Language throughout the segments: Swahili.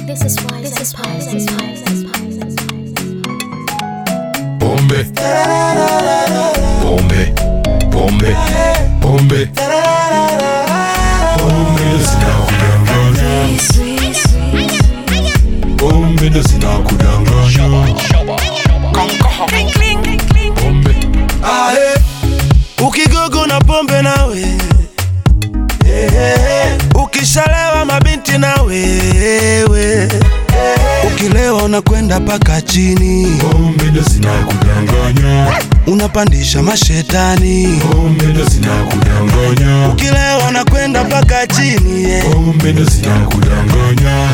This is why this is why this is why this is why this is Pombe. Pombe. Pombe. Pombe. Pombe ndo zinakudanganya. Pombe ndo zinakudanganya. Pombe. Ae, ukigogo na pombe nawe Eh, ukishalewa mabinti na wewe ukilewa unakwenda paka chini Pombe ndo zinakudanganya. unapandisha mashetani Pombe ndo zinakudanganya. ukilewa unakwenda paka chini yeah. Pombe ndo zinakudanganya.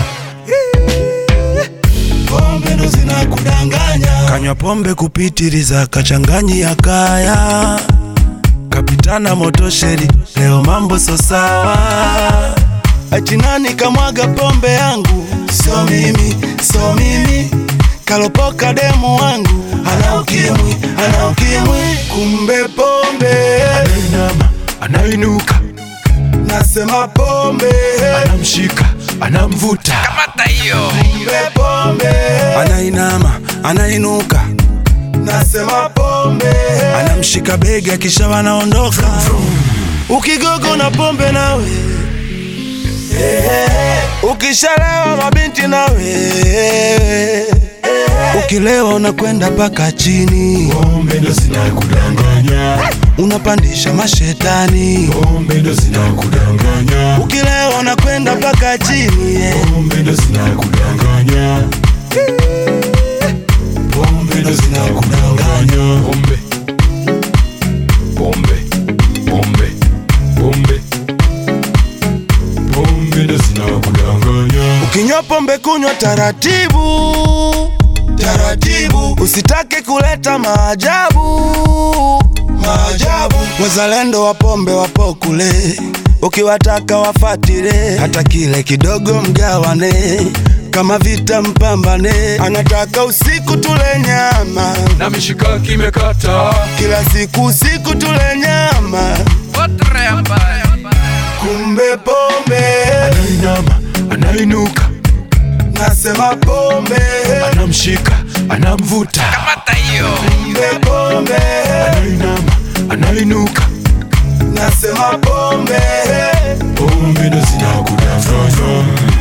pombe ndo zinakudanganya kanywa pombe kupitiliza kachanganyi ya kaya kapitana motosheri leo mambo so sawa achinani kamwaga pombe yangu so mimi so mimi kalopoka demu wangu ana ukimwi ana ukimwi kumbe pombe Anainama, anainuka, nasema pombe anamshika, anamvuta. kumbe pombe anainama anainuka nasema pombe anamshika bega kisha wanaondoka ukigogo na pombe nawe ukishalewa mabinti nawe ukilewa unakwenda paka chini Pombe ndo zinakudanganya. unapandisha mashetani Pombe ndo zinakudanganya. ukilewa unakwenda paka chini yeah. Pombe ndo zinakudanganya. Pombe ndo zinakudanganya. Pombe. Pombe. Pombe. Pombe. Pombe ndo zinakudanganya. Ukinywa pombe kunywa taratibu taratibu, usitake kuleta maajabu maajabu. Wazalendo wa pombe wapo kule, ukiwataka wafatile, hata kile kidogo mgawane, kama vita mpambane. Anataka usiku tule nyama, Na mishikaki imekata. kila siku usiku tule nyama, kumbe pombe Anainama, anainuka, nasema pombe anamshika, anamvuta. kumbe pombe Anainama, anainuka. nasema pombe Pombe ndo zinakudanganya.